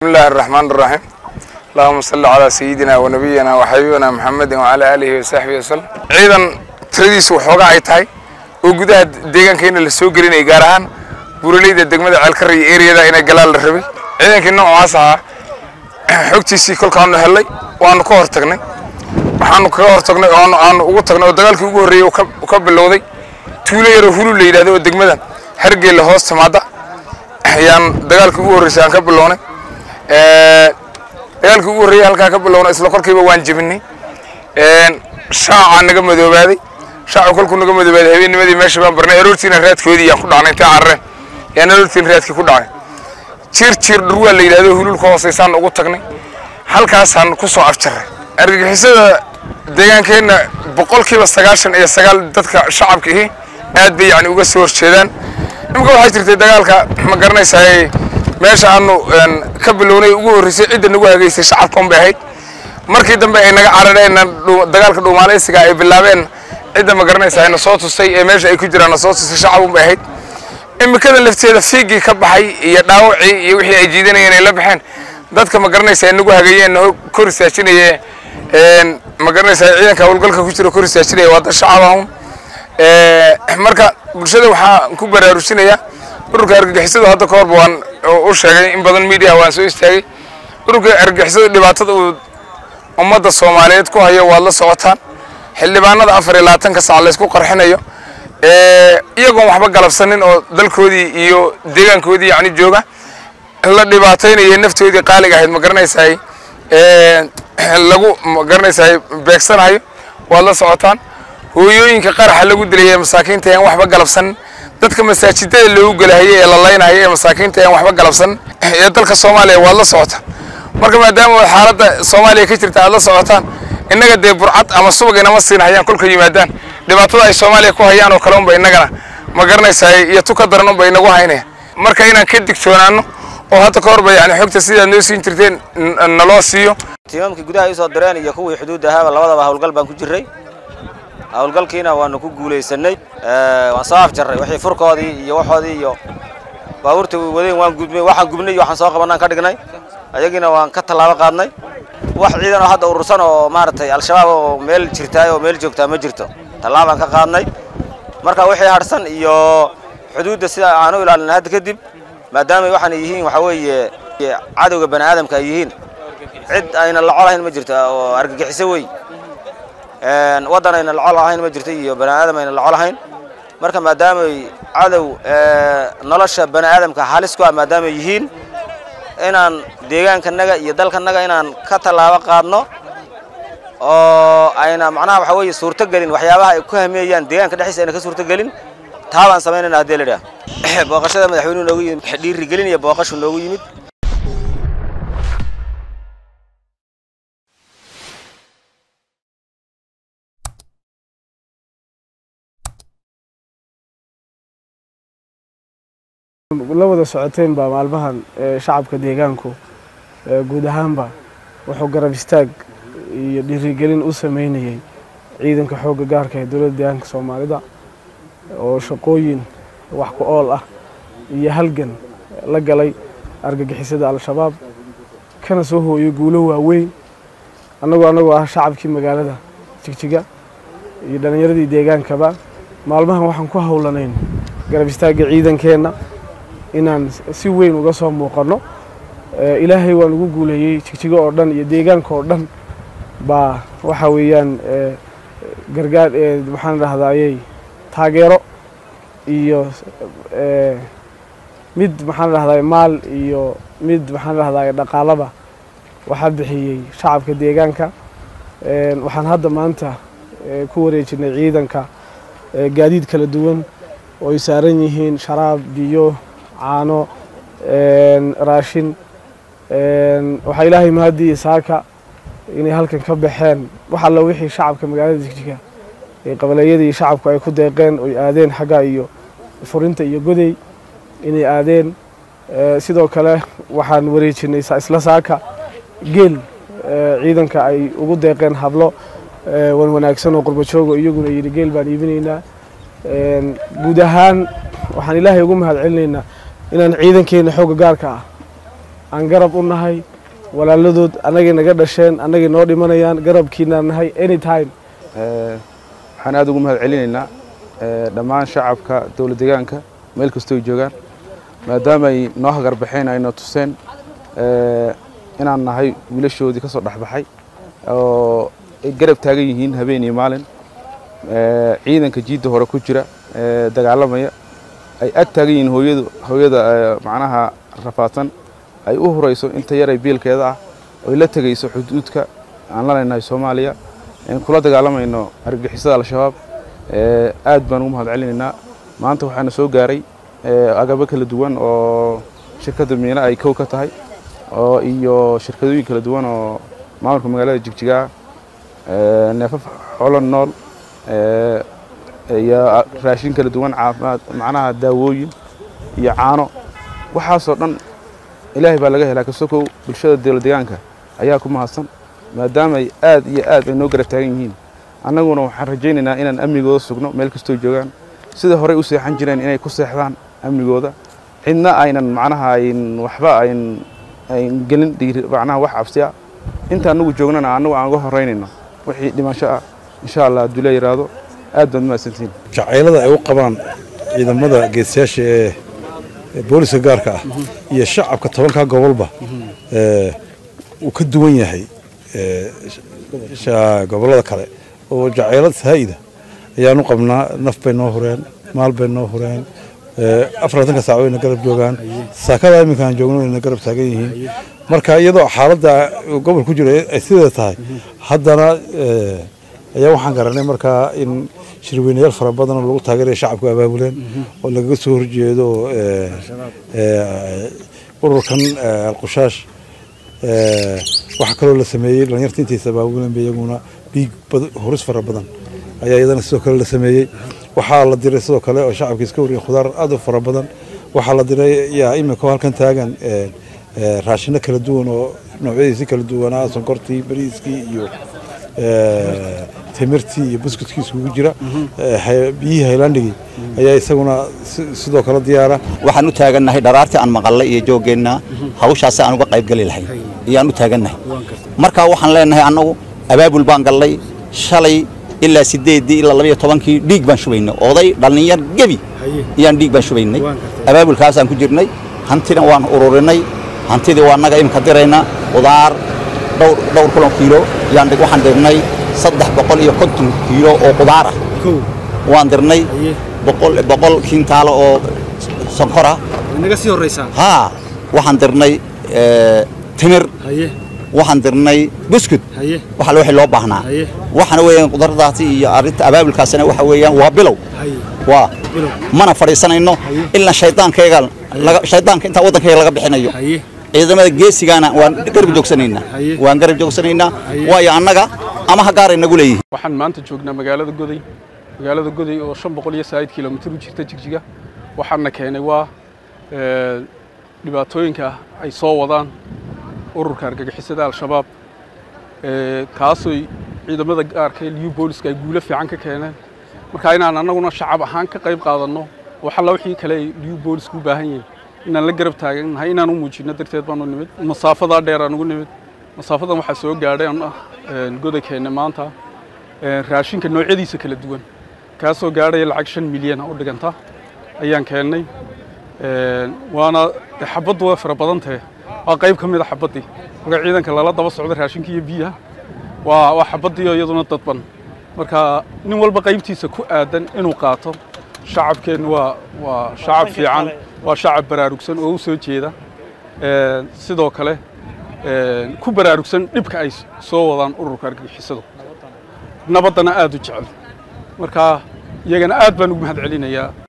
بسم الله الرحمن الرحيم اللهم صل على سيدنا ونبينا وحبيبنا محمد وعلى آله وصحبه وسلم ciidan tiradiisu waxoogaa ay tahay oo gudaha deegaankeena la soo gelinayay gaar ahaan buraleyda degmada ceelkara iyo eriyada inay galaan la rabay ciidankii noocaas ahaa xogtiisii kolkaanu hellay waanu ka hortagnay waxaanu kaga hortagnay oo aanu ugu tagnay oo dagaalkii ugu horreeyey uu ka bilowday tuulo yaroo hulul la yidhahdo oo degmadan hargeella hoos timaada ayaan dagaalkii ugu horreysay aan ka bilownay dagaalkii ugu horreeyay halkaa ka bilownay isla kolkiiba waan jebinay shaacaa naga madoobaaday shaacu kolkuu naga madoobaaday habeennimadii meesha baan barnay aroortiina raadkoodii yaan ku dhacnay intay carareen yaan aroortiina raadkii ku dhacay jiir jiir dhurwaa la yidhahdo hulul ka hooseysaan ugu tagnay halkaasaan ku soo afjarray argagixisada deegaankeenna boqolkiiba sagaashan iyo sagaal dadka shacabka ihi aad bay yani uga soo horjeedaan imika waxaa jirtay dagaalka ma garanaysaay meesha aanu ka bilownay ugu horreysay cidda nagu hagaysay shacabkan bay ahayd markii dambe ay naga carareen dagaalka dhuumaaleysiga ay bilaabeen cidda ma garanaysaa na soo tusay ee meesha ay ku jiraan na soo tusay shacabun bay ahayd imikada lafteeda fiigii ka baxay iyo dhaawacii iyo wixii ay jiidanayeen ay la baxeen dadka ma garanaysaa nagu hagayeen kor istaajinaye ma garanaysaa ciidanka howlgalka ku jira kor istaajinaya waa dad shacab ahun marka bulshada waxaan ku baraarujinayaa ururka argagixisadu hadda ka horba waan u sheegay in badan media waan soo istaagay ururka argagixisadu dhibaatada uu ummadda soomaaliyeed ku hayo waad la socotaan xildhibaanada afar iyo labaatanka sac laysku qarxinayo iyagoon waxba galabsanin oo dalkoodii iyo deegaankoodii yani jooga la dhibaataynayo naftoodii qaaliga ahayd ma garanaysaay lagu ma garanaysaay beegsanayo waad la socotaan hooyooyinka qaraxa lagu dilaya masaakiinta aan waxba galabsanin dadka masaajidada loogu gelahayay ee la laynaya ee masaakiinta aan waxba galabsanin ee dalka soomaaliya waad la socotaan marka maadaama xaaladda soomaaliya ka jirta aad la socotaan innaga dee burcad ama subag inama siinahayaan kolka yimaadaan dhibaatada ay soomaaliya ku hayaan oo kale unba innagana ma garanaysaay iyo tu ka daran unba inagu haynaya marka inaan ka digtoonaano oo hadda ka horba yani xogta sidaad noo siin jirteen naloo siiyo tiimaamkii gudaha ii soo direen iyo kuwii xuduudda ahaaba labadaba howlgal baan ku jirray howlgalkiina waanu ku guulaysanay waan soo afjarray wixii furkoodii iyo waxoodii iyo baabuurta wadeen waan gudmay waxaan gubnay iyo waxaan soo qabanaan ka dhignay ayagiina waan ka tallaabo qaadnay wax ciidan oo hadda urursan oo maaragtay al-shabaab oo meel jirtaay oo meel joogtaa ma jirto tallaabaan ka qaadnay marka wixii harsan iyo xuduudda sida aan u ilaalina hadda kadib maadaama waxaan yihiin waxaa weeye cadowga bani aadamka ay yihiin cid ayna laco lahayn ma jirto oo argagixiso wey waddan ayna laco lahayn ma jirto iyo bani aadam ayna laco lahayn marka maadaamay cadow nolosha bani aadamka halis ku ah maadaamay yihiin inaan deegaankanaga iyo dalkanaga inaan ka tallaabo qaadno oo ayna macnaha waxa weeye suurto gelin waxyaabaha ay ku hameeyaan deegaanka dhexdiisa ayna ka suurto gelin taa baan samaynayna haddii la idhaah booqashada madaxweynuhu noogu yimid dhiirigelin iyo booqashu noogu yimid la wada socoteen baa maalmahan shacabka deegaanku guud ahaanba wuxuu garab istaag iyo dhiirigelin u sameynayay ciidanka xoogga gaarka ee dowladda deegaanka soomaalida oo shaqooyin wax ku ool ah iyo halgan la galay argagixisada al-shabaab kana soo hooyo guulo waaweyn annagoo annagoo ah shacabkii magaalada jigjiga iyo dhallinyaradii deegaankaba maalmahan waxaan ku howlanayn garab istaagga ciidankeenna inaan si weyn uga soo muuqanno ilaahay waan ugu guuleeyey jigjigo oo dhan iyo deegaanka oo dhan baa waxa weeyaan gargaar maxaan dhahdaayey taageero iyo mid maxaan dhahdaay maal iyo mid maxaan dhahdaay dhaqaalaba waxaa bixiyey shacabka deegaanka waxaan hadda maanta ku wareejinay ciidanka gaadiid kala duwan oo ay saaran yihiin sharaab biyo caano raashin waxaa ilaahay mahadii saaka inay halkan ka baxeen wax alla wixii shacabka magaalada jigjiga ee qabaleeyadii shacabku ay ku deeqeen oy aadeen xagga iyo furinta iyo goday inay aadeen sidoo kale waxaan wareejinay isla saaka geel ciidanka ay ugu deeqeen hablo wan wanaagsan oo qurbajoogo iyaguna yidhi geel baan iibinaynaa guud ahaan waxaan ilaahay ugu mahad celinaynaa inaan ciidankeena xoogga gaarka ah aan garab u nahay walaaladood annagay naga dhasheen annagay noo dhimanayaan garabkiinaan nahay anytime waxaan aada ugu mahad celinaynaa dhammaan shacabka dowlad deegaanka meel kastoo joogaan maadaama ay noo hagarbaxeen ayna tuseen inaan nahay wiilashoodii ka soo dhexbaxay oo ay garab taagan yihiin habeen iyo maalin ciidanka jiidda hore ku jira dagaalamaya ay ag taagan yihiin hooyadu hooyada macnaha rafaadsan ay u hurayso inta yaray biilkeeda ah oy la tegayso xuduudka aan la leenahay soomaaliya kula dagaalamayno argagixisada al-shabaab aad baan ugu mahad celinaynaa maanta waxaana soo gaaray agabo kala duwan oo shirkadda miina ay kow ka tahay oo iyo shirkadooyin kala duwan oo maamulka magaalada jigjigaa neefaf xoolo nool iyo raashin kala duwan caafimaad macnaha daawooyin iyo caano waxaasoo dhan ilaahay baa laga helaa kasokow bulshada dowlad deegaanka ayaa ku mahadsan maadaama ay aad iyo aad ay noo garab taagan yihiin annaguna waxaan rajaynaynaa inaan amnigooda sugno meel kastoo joogaan sida horey u seexan jireen inay ku seexdaan amnigooda cidna aynan macnaha ayn waxba ayn ayn gelin dhiiri macnaha wax cabsi ah inta annagu joognana annagu aan uga horeynayno wixii dhimasho ah insha allah hadduu la yidhaahdo aad baad mahadsantihiin jacaylada ay u qabaan ciidamada geesiyaasha ee booliska gaarka ah iyo shacabka tobankaa gobolba uu ka duwan yahay gobollada kale oo jacaylad saa'ida ayaanu qabnaa naf bay noo hureen maal bay noo hureen afartanka saac wayna garab joogaan saakada iminkaan joogno wayna garab taagan yihiin marka iyadoo xaaladda gobol ku jiro ay sideeda tahay haddana ayaa waxaan garanay markaa in shirweynayaal fara badan oo lagu taageeraya shacabku abaabuleen oo lagaga soo horjeedo ururkan alqushaash waxaa kaloo la sameeyey dhalinyarta intiisa abaabuleen ba iyaguna dhiig horis fara badan ayaa iyadana sidoo kale la sameeyey waxaa la diray sidoo kale oo shacabka iska wariyay khudaar aad u fara badan waxaa la diray yaa imika halkan taagan raashino kala duwan oo noocyadiisi kala duwanaa sonkortii bariiskii iyo timirtii iyo buskudkii isugu jira biyihii haylandhigii ayaa isaguna sidoo kale diyaara waxaan u taagannahay dharaartii aan maqallay iyo jooggeenna hawshaasi aan uga qaybgeli lahayn ayaan u taagannahay marka waxaan leenahay annagu abaabul baan gallay shalay ilaa sideeddii ilaa labayo tobankii dhiig baan shubaynay oday dhallinyar gebi ayaan dhiig baan shubaynay abaabulkaasaan ku jirnay hantina waan ururinay hantidii waa annaga iminka diraynaa qudaar dhowr dhowr kulan kiilo yaan waxaan dirnay saddex boqol iyo konton kiilo oo qudaar ah waan dirnay boqol boqol kintaalo oo sonkor ah naga sii horraysaa haa waxaan dirnay timir haye waxaan dirnay buskud haye waxa wixii loo baahnaa Haye. waxaana weeyaan qudardaasi iyo arrinta abaabulkaasina waxa weeyaan waa bilow haye waa Bilow. mana fadhiisanayno ilaa shaydaankeega laga shaydaanka intaa waddankeega laga bixinayo haye ciidamada geesigaana waan garab joogsanaynaa Haye. waan garab joogsanaynaa Haye. waayo annaga ama ha gaaray nagu leeyihiin waxaan maanta joognaa magaalada goday magaalada goday oo shan boqol iyo saa'id kilomitir u jirta jigjiga waxaana keenay waa ee, dhibaatooyinka ay soo wadaan ururka argagixisada al-shabaab ee, kaasoy ciidamada gaarka ee liyu booliska ay guulo fiican ka keeneen marka inaan annaguna shacab ahaan ka qayb qaadanno wax alla wixii kale ay liyu boolisku u baahan yihiin inaan la garab taagannahay inaan u muujinno darteed baanu nimid masaafadaa dheer aan ugu nimid masaafadan waxaa soo gaadhay aan ah een, godankeenna maanta een, raashinka noocyadiisa kala duwan kaasoo gaadhaya lacag shan milyan ah u dhiganta ayaan keennay Een, waana dee xabaddu way fara badan tahay waa qayb ka mid a xabaddii marka ciidanka lala daba socdo raashinka iyo biyaha waa waa xabaddii oo iyaduna dadban marka nin walba qaybtiisa ku aadan inuu qaato shacabkeennu waa waa shacab fiican waa shacab baraarugsan oo u soo jeeda Een, sidoo kale een, ku baraarugsan dhibka ay soo wadaan ururka argagixisadu nabaddana aad u jecel marka iyagana aad baan ugu mahad celinayaa